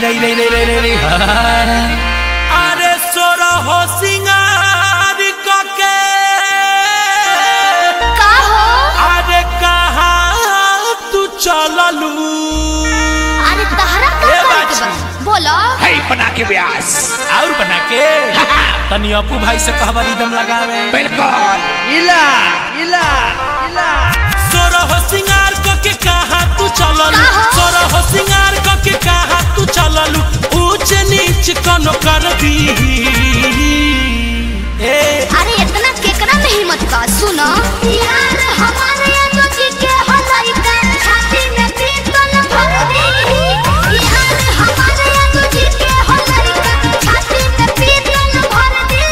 रे रे रे रे रे रे अरे सोरा हो सिंगार कके का हो अरे कहाँ तू चललू अरे तहरा का ए करे के बाछी। बा बोलो है बना के ब्यास और बना के तनी अपू भाई से कहबा रिदम लगावे बिल्कुल इला इला इला सोरा हो सिंगार कके कहाँ तू चललू का हो? सोरा हो सिंगार कके कहाँ तू चललू ऊंच नीच कनो कर दी ए अरे इतना केकरा में हिम्मत का सुनो यार हमारे यादव जी के हलाई का छाती में पीतल भर दी यार हमारे यादव जी के हलाई का छाती में पीतल भर दी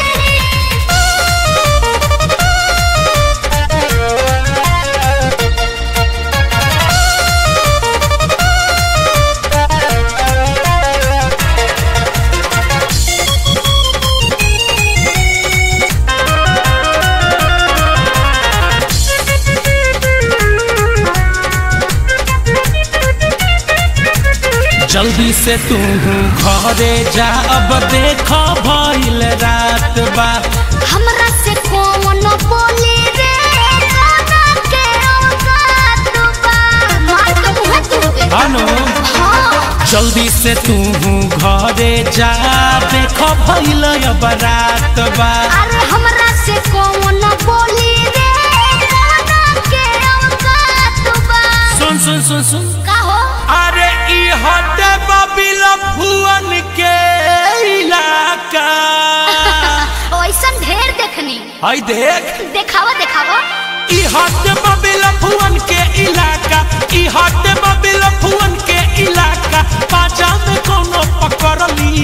जल्दी से तू घरे जा अब देख भइल रात बा हमरा से कौन बोली रे गाना के औकात बा मार के मुंह तुरबे अनु हाँ जल्दी से तू घरे जा देख भइल अब रात बा अरे हमरा से कौन बोली रे गाना के औकात बा सुन सुन सुन सुन का हो अरे ई हटे बबिल भुवन के इलाका ऐसन ढेर देखनी हई देख देखावा देखावा ई हटे बबिल भुवन के इलाका ई हटे बबिल भुवन के इलाका पाजा में कोनो पकड़ली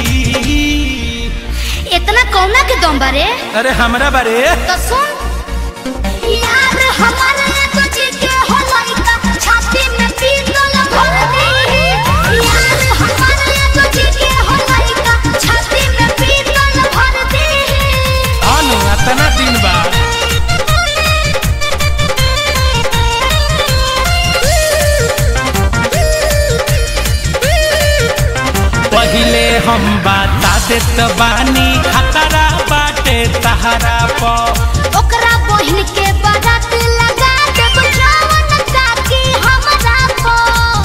इतना कौना के दम बारे अरे हमरा बारे तो सुन यार हमारे तो जी के हो लइका छाती में पीतल भर दी यार हमारे तो जी के हो लइका छाती में पीतल भर दी अनु अतना दिन बाद पहिले हम बता देत बानी खतरा बाटे तहरा पर ओकरा बहिन के बारात लगा देब जवन ताकि हमरा को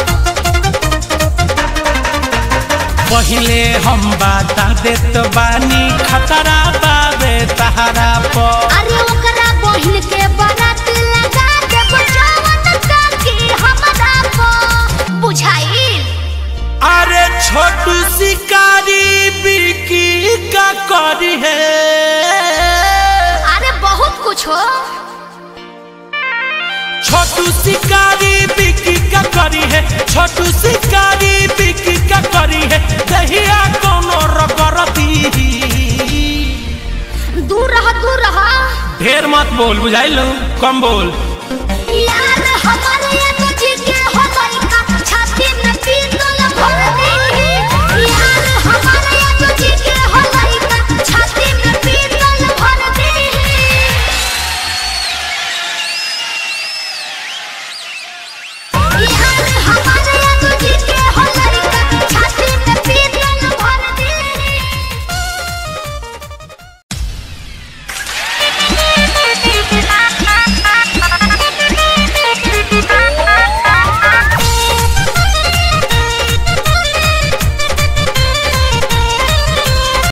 पहिले हम बता देत बानी खतरा बाबे तहरा पर अरे ओकरा बहिन के बारात लगा देब जवन ताकि हमरा को बुझाइल अरे छोटू शिकारी बिकी का करी है अरे बहुत कुछ हो छोटू शिकारी बिकी का करी है छोटू शिकारी बिकी का करी है दहिया कोनो रगरती दूर रह दूर रह ढेर मत बोल बुझाइल कम बोल यार हमारे